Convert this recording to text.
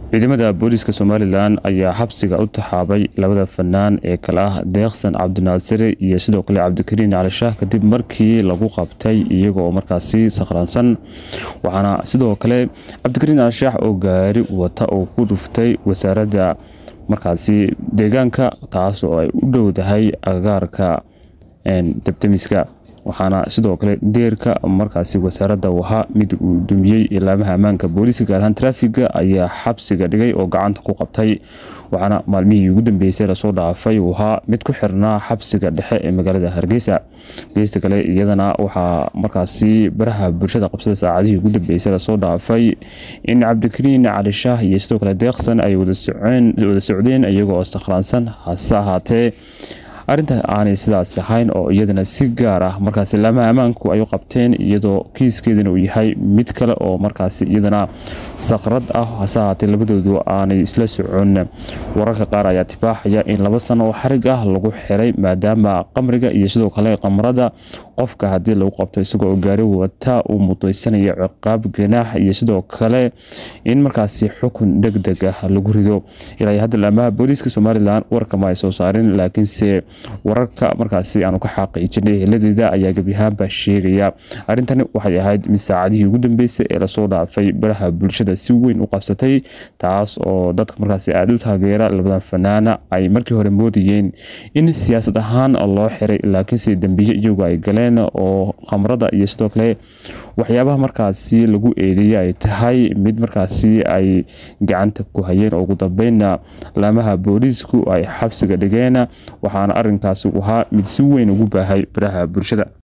ciidamada booliiska somalilan ayaa xabsiga u taxaabay labada fanaan ee kale ah deeqsan cabdinaasire iyo sidoo kale cabdikariin cali shaah kadib markii lagu qabtay iyagooo markaasi sakhraansan waxaana sidoo kale cabdikariin cali shaah oo gaari wata oo ku dhuftay wasaaradda markaasi deegaanka taas oo ay u dhowdahay agagaarka debdemiska waxaana sidoo kale deerka markaasi wasaaradda wahaa mid uu dumiyey ilaamaha ammaanka booliiska gaar ahaan traafiga ayaa xabsiga dhigay oo gacanta ku qabtay waxaana maalmihii ugu dambeysay lasoo dhaafay wahaa mid ku xirnaa xabsiga dhexe ee magaalada hargeysa geesta kale iyadana waxaa markaasi baraha bulshada qabsada saacadihii ugu dambeysay lasoo dhaafay in cabdikariin cali shaah iyo sidoo kale deeqsan ay wada socdeen iyagoo sakhraansan hase ahaatee arrinta aanay sidaas ahayn oo iyadana si gaar ah markaas ilaamaha ammaanku ay u qabteen iyadoo kiiskeedana uu yahay mid kale oo markaas iyadana sakrad ah hase ahaatee labadoodu aanay isla socon wararka qaar ayaa tibaaxaya in laba sano oo xarig ah lagu xiray maadaama qamriga iyo sidoo kale qamrada qofka haddii lagu qabto isagoo gaari wata uu mudaysanayo ciqaab ganaax iyo sidoo kale in markaasi xukun deg deg ah lagu rido ilaa hadda ilaamaha booliiska somalilan warkama ay soo saarin laakiinse wararka markaasi aanu ka xaqiijinay heladeeda ayaa gebyahaanba sheegaya arrintani waxay ahayd mid saacadihii ugu dambeysay ee lasoo dhaafay baraha bulshada si weyn u qabsatay taas oo dadka markaasi aada u taageera labadan fanaana ay markii hore moodayeen in siyaasad ahaan loo xiray laakiinse dembiye iyagu ay galeen oo khamrada iyo sidoo kale waxyaabaha markaasi lagu eedeeyay ay tahay mid markaasi ay gacanta ku hayeen oo ugu dambeynna laamaha booliisku ay xabsiga dhigeen waxaana arrinkaasi ahaa mid si weyn ugu baahay baraha bulshada